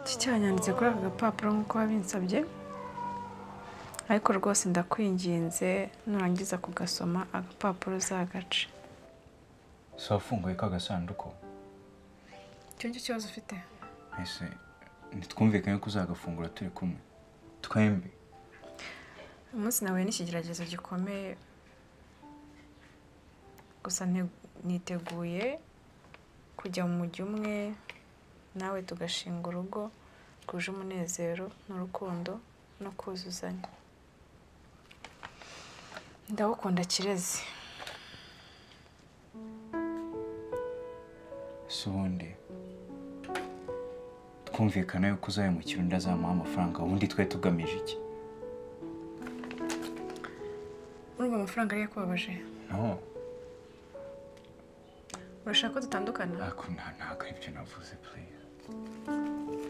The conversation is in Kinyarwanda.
tucyanyanditse kuri aka gapapuro nk'uko wabinsabye ariko rwose ndakwinginze nurangiza kugasoma agapapuro uzagace si wafunguye ka gasanduku icyo ngicyo kibazo ufite ese ntitwumvikanye ko uzagafungura turi kumwe twembi uyu munsi nahuye n'ikigeragezo gikomeye gusa nte- niteguye kujya mu mujyi umwe nawe tugashinga urugo rwuje umunezero n'urukundo no kuzuzanya ndagukunda kirezi si ubundi twumvikana yuko uzayamukira undi azamuha amafaranga ubundi twe tugamije iki urumva amafaranga ari yakubabaje no urashaka ko dutandukana ariko nta ntabwo aribyo navuze please